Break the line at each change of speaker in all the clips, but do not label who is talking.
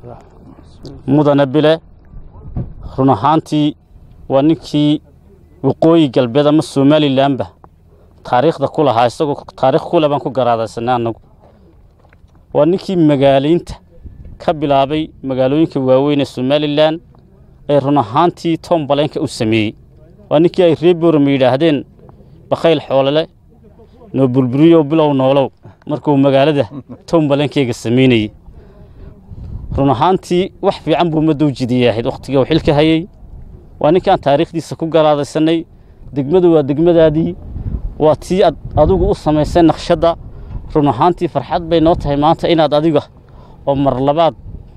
mudane bile run ahaantii waa ninkii waqooyi galbeed ama somalilanba taariikhda ku lahaa isagoo taarikh kule baan ku garaadaysanay annagu waa ninkii magaalaynta ka bilaabay magaalooyinka waaweyn ee somalilan ee run ahaantii tom baleenka u sameeyey waa ninkii ay ree boorama yidhaahdeen bakhayl xoolole noo burburiyo bilow noolow markuu magaalada tom baleenkeyga samaynayey run ahaantii wax fiican buu ummadda u jidiyay ahayd wakhtiga uu xilka hayey waa ninkaan taariikhdiisa ku garaadaysanay degmadu waa degmadaadii waa tii ad adigu u samaysay naqshadda run ahaantii farxad bay noo tahay maanta inaad adiga oo mar labaad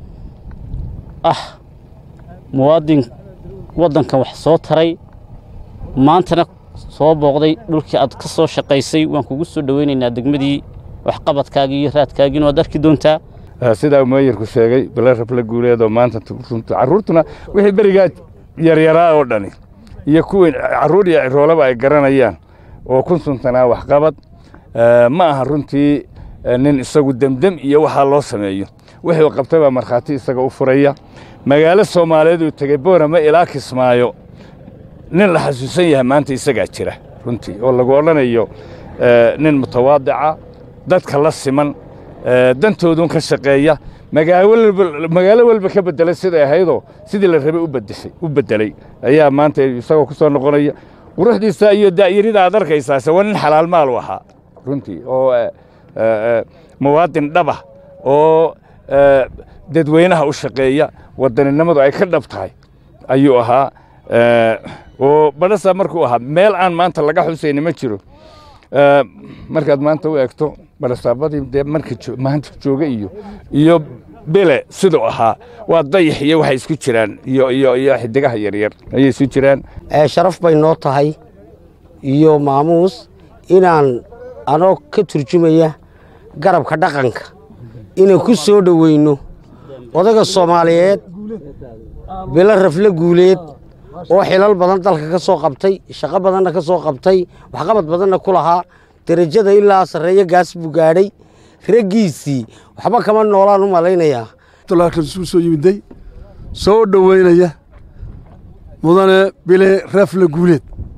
ah muwaadin waddankan wax soo taray maantana soo booqday dhulkii aad ka soo shaqaysay waan kugu soo dhoweynaynaa degmadii waxqabadkaagii iyo raadkaagiina waad arki doontaa
sidaa meeyarku sheegay bale rafla guuleedoo maanta carruurtuna wixii berigaa yaryaraa oo dhani iyo kuwii carruur iyo ciroolaba ay garanayaan oo kun suntanaa waxqabad ma aha runtii nin isagu demdem iyo waxaa loo sameeyo wixii qabtay baa markhaati isaga u furaya magaalo soomaaliyeed uu tegey boorama ilaa kismaayo nin la xasuusan yahay maanta isagaa jira runtii oo lagu odhanayo nin mutawaadica dadka la siman dantoodun ka shaqeeya magaalo walba ka beddelay siday ahaydoo sidii la rabay u beddelay ayaa maanta isagoo ku soo noqonaya quruxdiisa iyo daa'yarida aad arkaysaase waa nin xalaal maal u ahaa runtii oo muwaadin dhaba oo dadweynaha u shaqeeya wadaninimadu ay ka dhab tahay ayuu ahaa oo badhasa markuu ahaa meel aan maanta laga xusayni ma jiro markaad maanta u eegto badhasaabadii dee marka maanta jooga iyo iyo bele siduu ahaa waa dayax iyo waxay isku jiraan iyo iyo iyo xidigaha yaryar ayay isu jiraan
sharaf bay noo tahay iyo maamuus inaan anoo ka turjumaya garabka dhaqanka inaan ku soo dhoweyno odaga soomaaliyeed bilo rafle guuleed oo xilal badan dalka ka soo qabtay shaqo badanna ka soo qabtay waxqabad badanna ku lahaa derajada ilaa sarreeyo gaas buu gaadhay raggiisii waxba kama noolaan u malaynayaa
suu soo yimiday soo dhoweynaya mudane bile rafle guuleed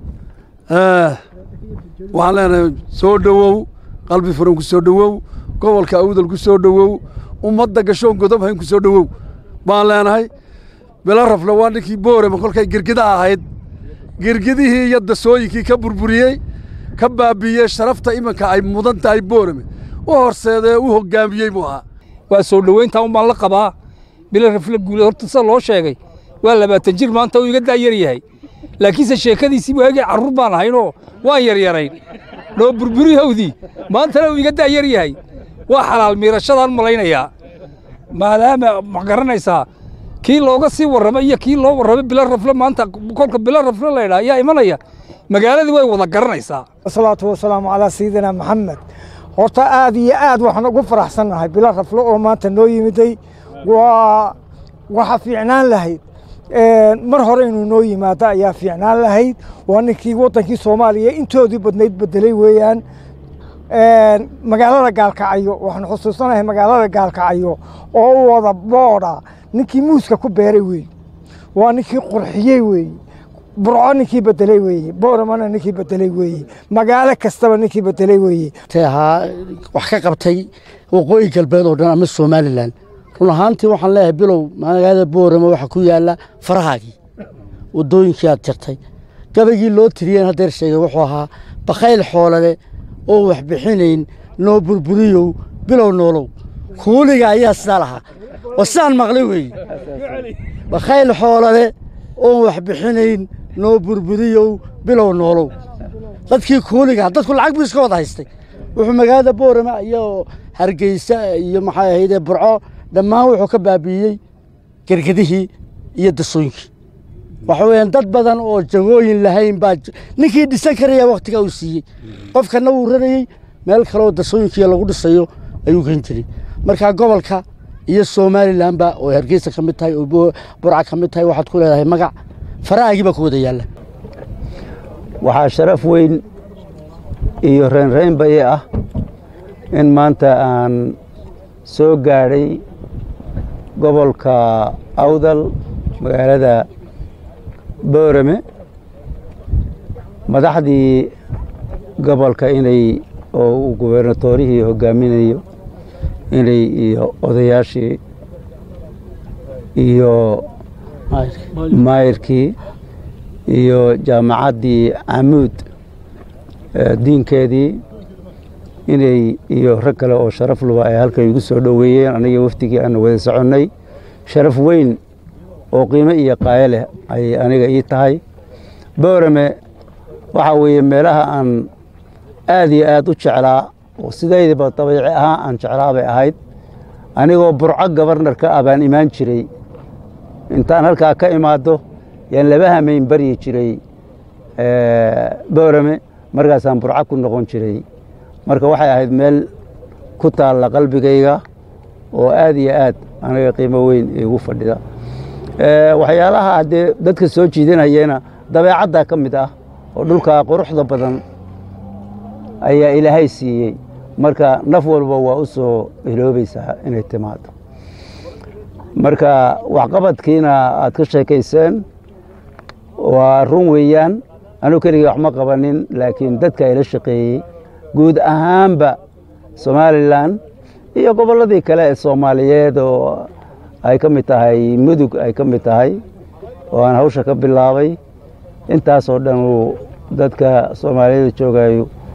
waxaan leenahay soo dhowow qalbi furan ku soo dhowow gobolka awdal ku soo dhowow ummadda gashoon godob hayn ku soo dhowow baan leenahay bilo rafle waa ninkii boorama kolkay girgida ahayd girgidihii iyo dasooyinkii ka burburiyey ka baabiiyey sharafta iminka ay mudan tahay boorame u horseedee u hoggaamiyey buu ahaa
waa soo dhoweyntaa umbaan la qabaa bilo rafle guuleed horta sida loo sheegay waa labaatan jir maanta uu iga daayar yahay laakiinse sheekadiisii waagii carruur baan ahaynoo waan yaryarayn noo burburihowdii maantana uu iga daayar yahay waa xalaal miirashadaan malaynayaa maadaama ma garanaysaa kii looga sii warrama iyo kii loo warramay bilo rafle maanta kolka bilo rafle laydhaa ayaa imanaya magaaladii way wada garanaysaa
wasalaatu wasalaamu calaa sayidina maxamed horta aad iyo aad waxaan ugu faraxsannahay bilo rafle oo maanta noo yimiday waa waxa fiicnaan lahayd mar hore inuu noo yimaado ayaa fiicnaan lahayd waa ninkii waddankii soomaaliya intoodii badnayd beddelay weeyaan magaalada gaalkacyo waxaan xusuusanahay magaalada gaalkacyo oo u wada boodha ninkii muuska ku beeray weeye waa ninkii qurxiyey weeye burco ninkii bedeley weeye booramana ninkii bedeley weeye magaalo kastaba ninkii bedeley weeye
ahaa wax ka qabtay waqooyi galbeed oo dhan ama somalilan run ahaantii waxaan leeyahay bilow magaalada boorama waxaa ku yaalla farahaagii waddooyinkii aad jirtay gabaygii loo tiriyeen haddeer sheegay wuxuu ahaa bakhayl xoolale oo wax bixinayn noo burburiyow bilow noolow kuuliga ayaa sidaa lahaa oo sidaan maqlay weeye bakhayl xoolale oon wax bixinayn noo burburiyow bilow noolow dadkii kuuliga dadku lacag buu iska wada haystay wuxuu magaalada boorama iyo hargeysa iyo maxay ahaydee burco dhammaan wuxuu ka baabi'iyey gergadihii iyo dasooyinkii waxa weeyaan dad badan oo jagooyin lahayn baa ninkii dhisan karaya wakhtigaa uu siiyey qofkana wuu rarayey meel kaleoo dasooyinkiiyo lagu dhisayo ayuu geen jiray marka gobolka iyo somalilanba oo hargeysa ka mid tahay oo burca ka mid tahay waxaad ku leedahay magac faraagii baa ku wada yaalla
waxaa sharaf weyn iyo reynreynba ii ah in maanta aan soo gaadhay gobolka awdal magaalada boorame madaxdii gobolka inay oo uu gubernatorihii hogaaminayo inay iyo odayaashii iyo maayirkii iyo jaamacaddii camuud diinkeedii inay iyo rag kale oo sharaf luba ay halkan igu soo dhoweeyeen aniga wafdigii aanu wada soconnay sharaf weyn oo qiimo iyo qaayo leh ayay aniga ii tahay boorame waxaa weeye meelaha aan aad iyo aad u jeclaa oo sidaydaba dabiici ahaan aan jeclaa bay ahayd anigoo burco gabarnarka ah baan imaan jiray intaan halkaa ka imaado yaan laba hamayn baryi jiray boorame markaasaan burco ku noqon jiray marka waxay ahayd meel ku taalla qalbigayga oo aad iyo aad aniga qiimo weyn igu fadhida waxyaalaha haddee dadka soo jiidanayena dabeecaddaa ka mid ah oo dhulkaa quruxda badan ayaa ilaahay siiyey marka naf walba waa u soo iloobaysaa inay timaado marka waxqabadkiina aad ka sheekayseen waa run weeyaan anuu keligii wax ma qabanin laakiin dadka ila shaqeeyey guud ahaanba somalilan iyo gobolladii kale ee soomaaliyeed oo ay ka mid tahay mudug ay ka mid tahay oo aan hawsha ka bilaabay intaasoo dhan uu dadka soomaaliyada joogayo